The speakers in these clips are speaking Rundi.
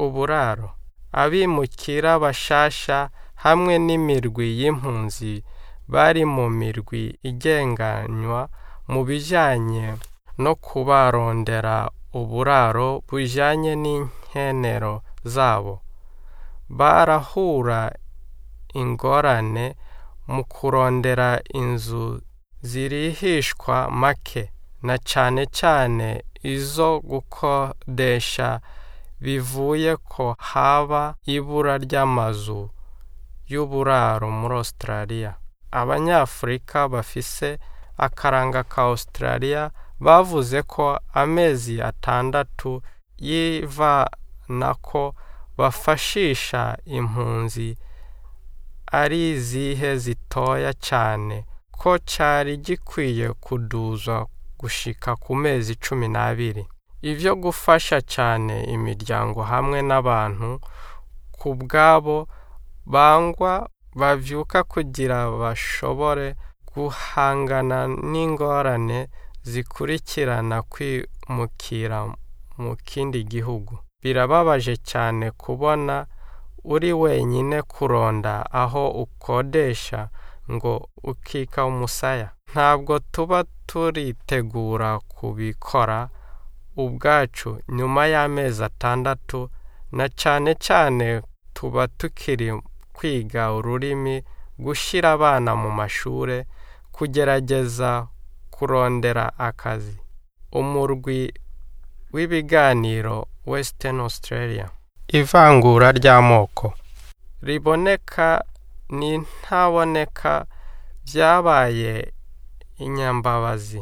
uburaro abimukira bashasha hamwe n'imirwi y'impunzi bari mu mirwi igenganywa mu bijanye no kubarondera uburaro bujanye n'inkenero zabo barahura ingorane mu kurondera inzu zirihishwa make na cane cane izo gukodesha bivuye ko haba ibura ry'amazu y'uburaro muri Australia abanyafurika bafise akaranga ka Australia bavuze ko amezi atandatu y'ivanako bafashisha impunzi ari izihe zitoya cane ko cari gikwiye kuduzwa gushika ku mezi cumi n'abiri ivyo gufasha cane imiryango hamwe n'abantu ku bwabo bangwa bavyuka kugira bashobore guhangana n'ingorane zikurikirana kwimukira mu kindi gihugu birababaje cyane kubona uri wenyine kuronda aho ukodesha ngo ukika umusaya ntabwo tuba turitegura kubikora ubwacu nyuma y'amezi atandatu na cane cane tuba tukiri kwiga ururimi gushyira abana mu mashure kugerageza kurondera akazi umurwi w'ibiganiro Western Australia ivangura ry'amoko riboneka n'intaboneka byabaye inyambabazi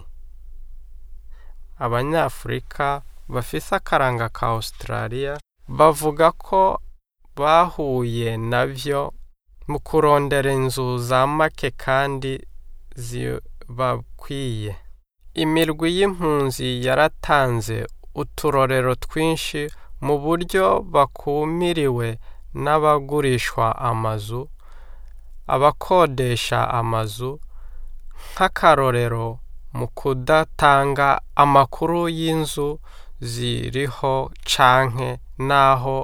abanyafurika bafise akaranga ka Australia bavuga ko bahuye navyo mu kurondera inzu za make kandi zibakwiye imirwi y'impunzi yaratanze uturorero twinshi mu buryo bakumiriwe n'abagurishwa amazu abakodesha amazu nk'akarorero mu kudatanga amakuru y'inzu ziriho canke n'aho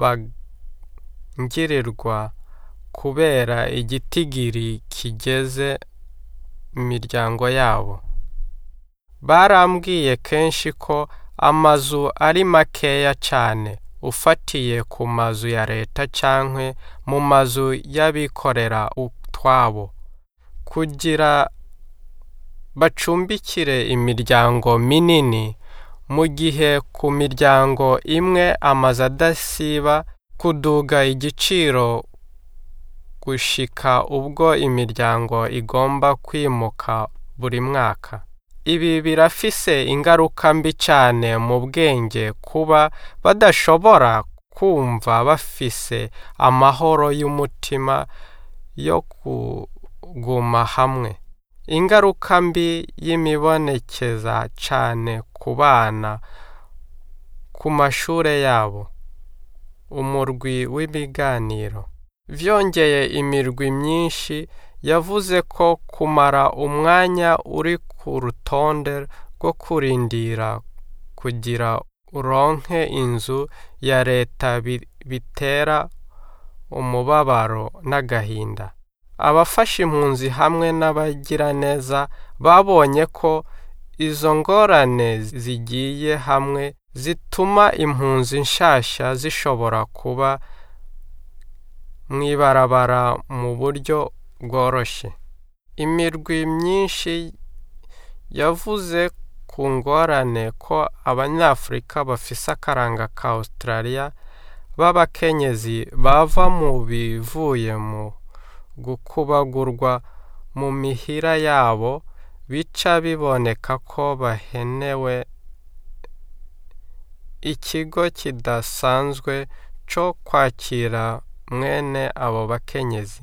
bangirirwa kubera igitigiri kigeze imiryango yabo barambwiye kenshi ko amazu ari makeya cyane ufatiye ku mazu ya leta cyangwa mu mazu y'abikorera utwabo kugira bacumbikire imiryango minini mu gihe ku miryango imwe amazu adasiba kuduga igiciro gushika ubwo imiryango igomba kwimuka buri mwaka ibi birafise ingaruka mbi cyane mu bwenge kuba badashobora kumva bafise amahoro y'umutima yo kuguma hamwe ingaruka mbi y'imibonekeza cyane ku bana ku mashure yabo umurwi w'ibiganiro vyongeye imirwi myinshi yavuze ko kumara umwanya uri ku rutonde rwo kurindira kugira uronke inzu ya leta bitera umubabaro n'agahinda abafasha impunzi hamwe n'abagiraneza babonye ko izo ngorane zigiye hamwe zituma impunzi nshasha zishobora kuba mw'ibarabara mu buryo bworoshye imirwi myinshi yavuze ku ngorane ko abanyafurika bafise akaranga ka Australia b'abakenyezi bava mu bivuye mu gukubagurwa mu mihira yabo bica biboneka ko bahenewe ikigo kidasanzwe cyo kwakira mwene abo bakenyezi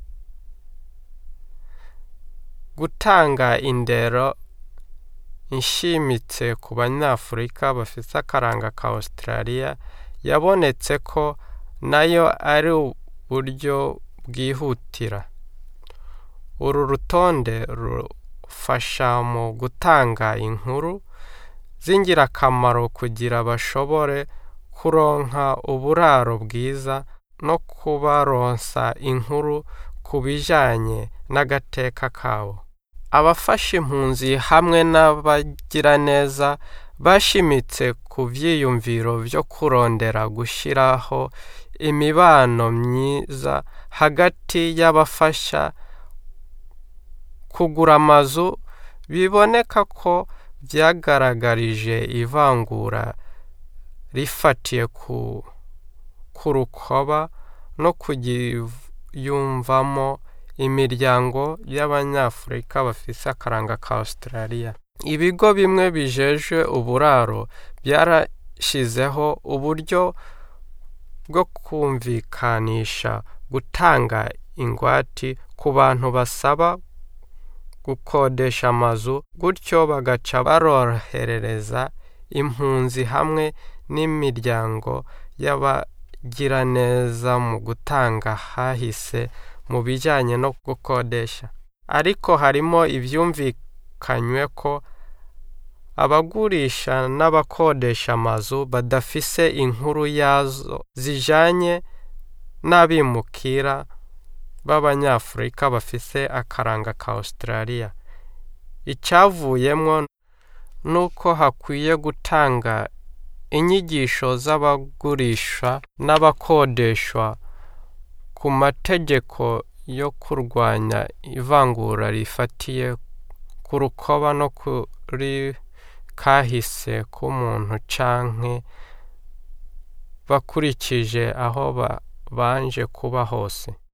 gutanga indero inshimitse ku banyafurika bafite akaranga ka Australia yabonetse ko nayo ari uburyo bwihutira uru rutonde rufasha mu gutanga inkuru z'ingirakamaro kugira bashobore kuronka uburaro bwiza no kubaronsa inkuru ku bijanye n'agateka kabo abafasha impunzi hamwe n'abagiraneza bashimitse ku vyiyumviro vyo kurondera gushiraho imibano myiza hagati y'abafasha kugura amazu biboneka ko vyagaragarije ivangura rifatiye ku ku rukoba no kugiyumvamo imiryango y'abanyafurika bafise akaranga ka Australia ibigo bimwe bijejwe uburaro byarashizeho uburyo bwo kumvikanisha gutanga ingwati ku bantu basaba gukodesha amazu gutyo bagaca barorohereza impunzi hamwe n'imiryango y'abagiraneza mu gutanga hahise mu bijyanye no gukodesha ariko harimo ibyumvikanywe ko abagurisha n'abakodesha amazu badafise inkuru yazo zijanye n'abimukira b'abanyafurika bafise akaranga ka Australia icyavuyemwo nuko hakwiye gutanga inyigisho z'abagurisha n'abakodeshwa ku mategeko yo kurwanya ivangura rifatiye ku rukoba no kuri kahise k'umuntu canke bakurikije aho babanje kuba hose